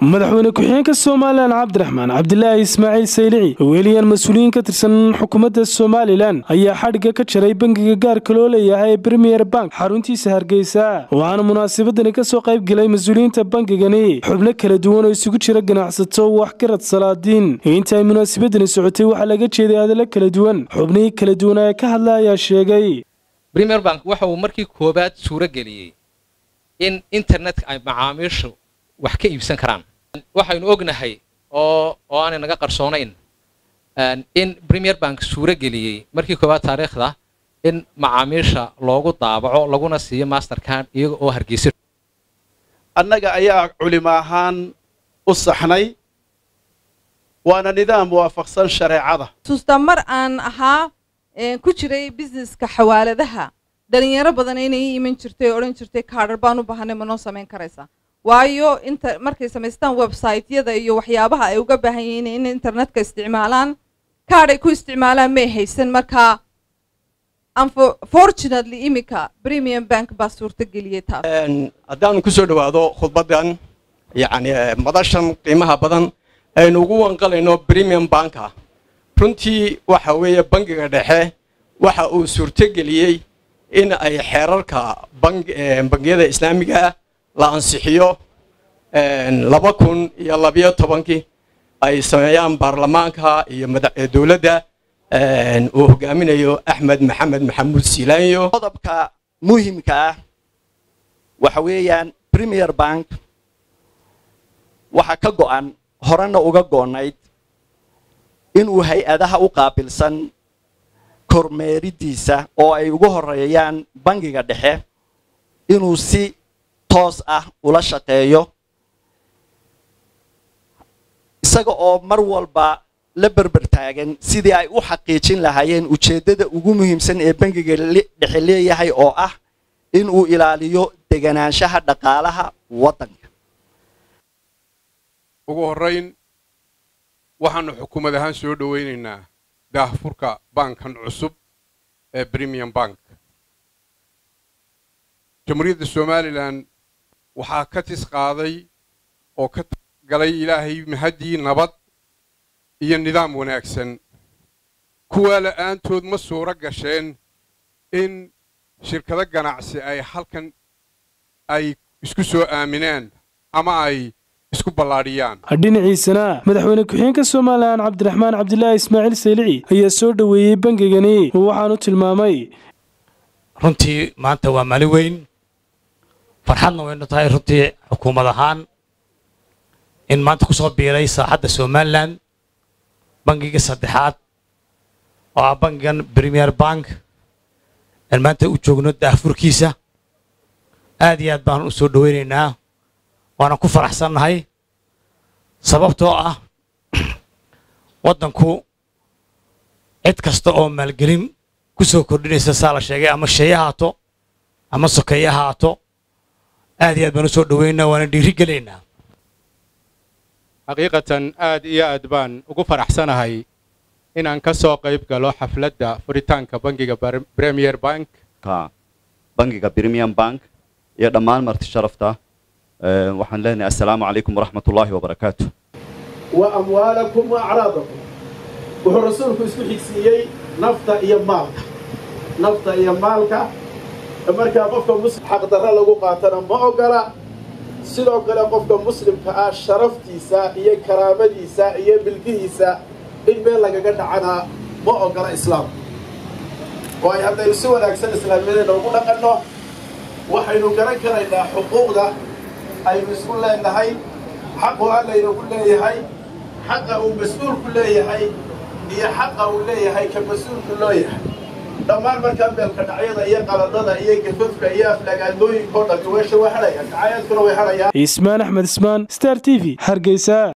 madaxweyne ku-xigeenka somalilan cabdiraxmaan cabdilaahi ismaaciil saylici weeliyaan mas-uuliyiin ka tirsan xukuumadda somalilan ayaa xadhigga ka jaray bangiga gaarka loo leeyahay premier bank xaruntiisa hargeysa waxaana munaasabadani ka soo qayb gelay mas-uuliyiinta bangigani xubno kala duwan oo isugu jira ganacsato waxgarad salaadiin inta ay munaasabadani socotay waxaa laga jeeday hadallo kala duwan xubnihii kala duwan ee ka hadla ayaa sheegay premier bank waxa uu markii koowaad suuro geliyey in internetka ay macaamiishu wax ka iibsan karaan waxaynu ognahay oo oo aanay naga qarsoonayn in premier bank suuro geliyey markii koowaad taariikhda in macaamiisha loogu daabaco laguna siiyo mastercard iyaga oo hargeysa annaga ayaa culimo ahaan u saxnay waana nidaam waafaqsan shareecada xusuustaa mar aan ahaa ku jiray busineska xawaaladaha dhalinyaro badan inay ii iman jirtay oo odhan jirtay kaadhar baan u baahanay ma noo samayn karaysaa waayo inta markay samaystaan websaytyada iyo waxyaabaha ay uga baahan yihiin in internetka isticmaalaan kaadh ay ku isticmaalaan may haysan markaa unfortunately iminka premium bank baa suurto geliyay taas haddaanu ku soo dhowaado khudbaddan yacni madashan qiimaha badan aynu ugu wanqalayno premium banka runtii waxa weeye bangiga dhexe waxa uu suurto geliyey in ay xeerarka bangiyada islaamiga la ansixiyo laba kun iyo labiyo tobankii ay sameeyaan baarlamaanka iyo dowladda uu hogaaminayo axmed maxamed maxamuud siilaanyo qodobka muhimka ah waxa weeyaan premier bank waxaa ka go'an horena uga go'nayd inuu hay-adaha u qaabilsan kormeeridiisa oo ay ugu horeeyaan bangiga dhexe inuu si toos ah ula shaqeeyo isaga oo mar walba la berber taagan sidii ay u xaqiijin lahaayeen ujeeddada ugu muhiimsan ee bangiga dhexe leeyahay oo ah inuu ilaaliyo deganaanshaha dhaqaalaha waddanka ugu horrayn waxaannu xukuumad ahaan soo dhowaynaynaa daahfurka baankan cusub ee premium bank jamhuuriyadda somalilan waxaa ka tis qaaday oo ka galay ilaahay mahaddii nabad iyo nidaam wanaagsan kuwaa la'aantood ma suuro gasheen in shirkado ganacsi ay halkan ay isku soo aaminaan ama ay isku ballaadhiyaan dhinaciisana madaxweyne ku-xigeenka somalilan cabdiraxmaan cabdilaahi ismaaciil saylici ayaa soo dhoweeyey bangigani waxaanu tilmaamay runtii maanta waa maalin weyn farxadna waynu tahay runtii xukuumad ahaan in maanta ku soo biiray saaxadda somalilan bangiga saddexaad oo ah bangigan premier bank aan maanta u joogno daahfurkiisa aad iyo aad baan u soo dhowaynaynaa waana ku faraxsannahay sababtoo ah waddanku cid kasta oo maalgelin ku soo kordhinaysa saa la sheegay ama shey ahaato ama sokeeye ahaato aad iyo aad baan u soo dhowaynaa waana dhiiri gelaynaa xaqiiqatan aad iyo aad baan ugu faraxsanahay inaan ka soo qayb galo xafladda furitaanka bangiga premier bank bangiga premium bank iyo dhammaan marti sharafta waxaan leenahay assalaamu calaykum waraxmat ullaahi wabarakaatu wa amwaalakum wa acraadakum wuxuu rasuulku isku xigsiiyey nafta iyo maalka nafta iyo maalka markaa qofka muslim xaqdarra lagu qaatana ma ogola sidoo kale qofka muslimka ah sharaftiisa iyo karaamadiisa iyo milkihiisa in meel lagaga dhacana ma ogola islaamka waayo haddaynu si wanaagsan islaamiyadeenna ugu dhaqanno waxaynu garan karaynaa xuquuqda aynu isku leenahay xaqu allaynagu leeyahay xaqa uu mas-uulku leeyahay iyo xaqa uu leeyahay ka mas-uulku loo yahay dhammaan markaa meelka dhacyada iyo qaladada iyo gafafka iyo aflagaadooyinkao dhammi weesha way hadhayaan dacayaadkuna way hadhayaan ismaan axmed ismaan star t v hargeysa